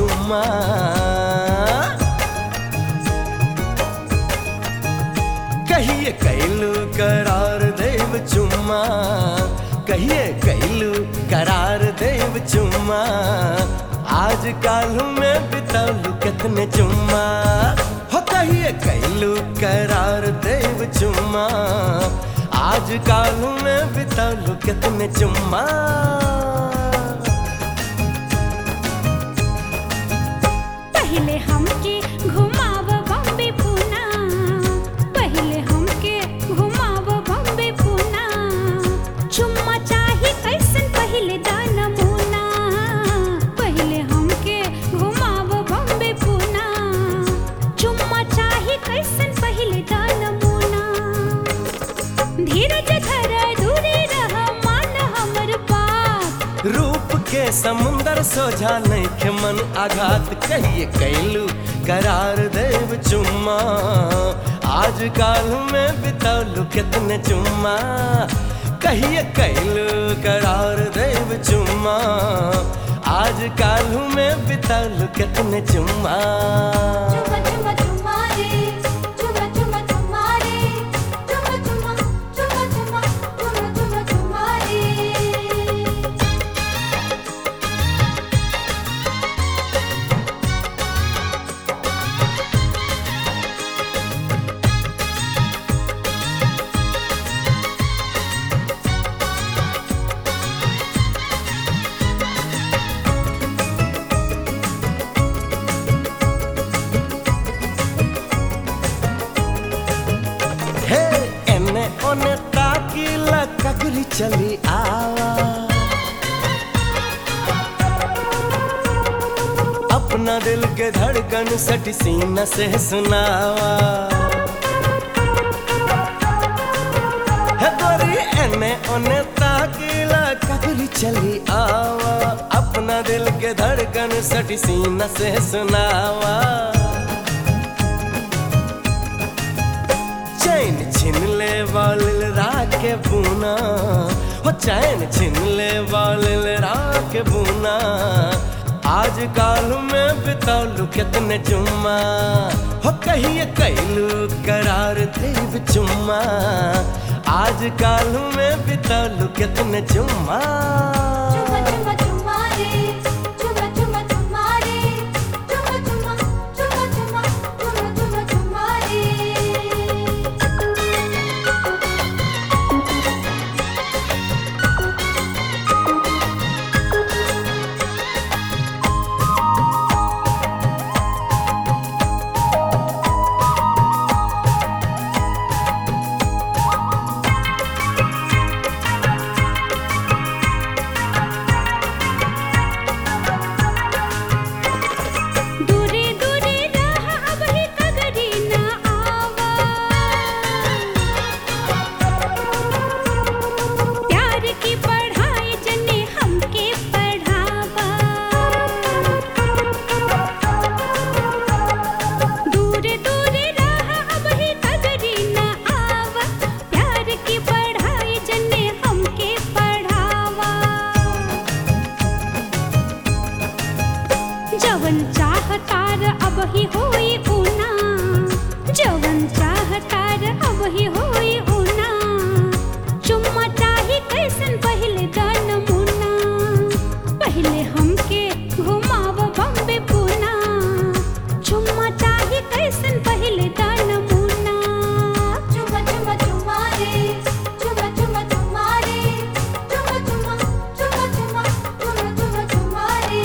चुम्मा कहिए कैलू करार देव चुम्मा कहिए कैलू करार देव चुम्मा आज कालू में बितौलू कितने चुम्मा हो कहिए कैलू करार देव चुम्मा आज कालू में बितौलू कितने चुम्मा पहले हमके घुमाव बॉम्बे पूना पहले हमके घुमाव बॉम्बे पूना चुम्मा चाही कैसन पहले दाना मुना पहले हमके घुमाव बॉम्बे पूना चुम्मा चाही कैसन पहले दाना मुना धीरज धर दूरी रह मान हमर बात रूप के समुंदर सोझा नैखे मन आघात कहिए कैलू करार देव चुम्मा आज काल में बितौलू कितने चुम्मा कहिए कैलू करार देव चुम्मा आज काल में बितौलू कितने चुम्मा चुम्मा चुम्मा चुम्मा रे चुम्मा चुम्मा चुम्मा रे चुम्मा चुम्मा चुम्मा चुम्मा चुम्मा चुम्मा चुम्मा रे हे एने ओने ताकीला कगरी चली आवा अपना दिल के धड़कन सट सीना से सुनावा हे गोरी एने ओने ताकीला कगरी चली आवा अपना दिल के धड़कन सट सीना से सुनावा चैन छिन ले वालिल राके बूना हो चैन छिन ले वालिल राके बूना आज काल में बितौलू कितने चुम्मा हो कहिए कैलू करार देव चुम्मा आज काल में बितौलू कितने चुम्मा चुम्मा चुम्मा चुम्मा रे चुम्मा चुम्मा चुम्मा रे चुम्मा चुम्मा चुम्मा चुम्मा चुम्मा चुम्मा चुम्मा रे दूरे दूरे रह अब ही कगरी न आवा प्यार की पढ़ाई जने हमके पढ़ावा दूरे दूरे रह अब ही कगरी न आवा प्यार की पढ़ाई जने हमके पढ़ावा जवन चाहतार अब ही होई ऊना जवन चाहतार अब ही होई ऊना चुम्मा चाही कैसन पहले दान मुना पहले हमके घुमाव बम्बे पूना चुम्मा चाही कैसन पहले दान मुना चुम्मा चुम्मा चुम्मा रे चुम्मा चुम्मा चुम्मा रे चुम्मा चुम्मा चुम्मा चुम्मा चुम्मा चुम्मा चुम्मा रे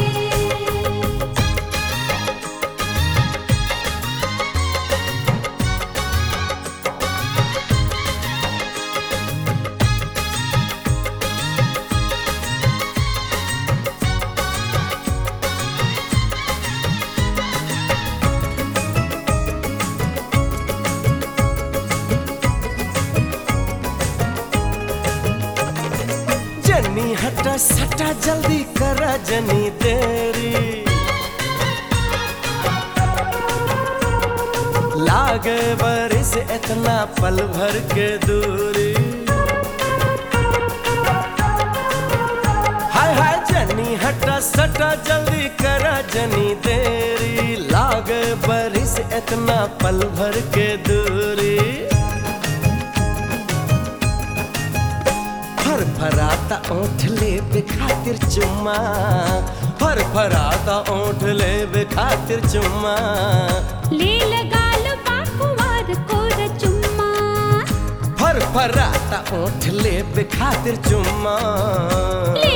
जनी हटा सटा जल्दी करा जनी देरी लागे बरिस इतना पल भर के दूरी हाय हाय जनी हटा सटा जल्दी करा जनी देरी लागे बरिस इतना पल भर के दूरी फर फराता ओठ ले खातिर चुम्मा फर फराता ओठ ले खातिर चुम्मा ले लगाल बाकुवार कोर चुम्मा फर फराता ओठ ले खातिर चुम्मा ले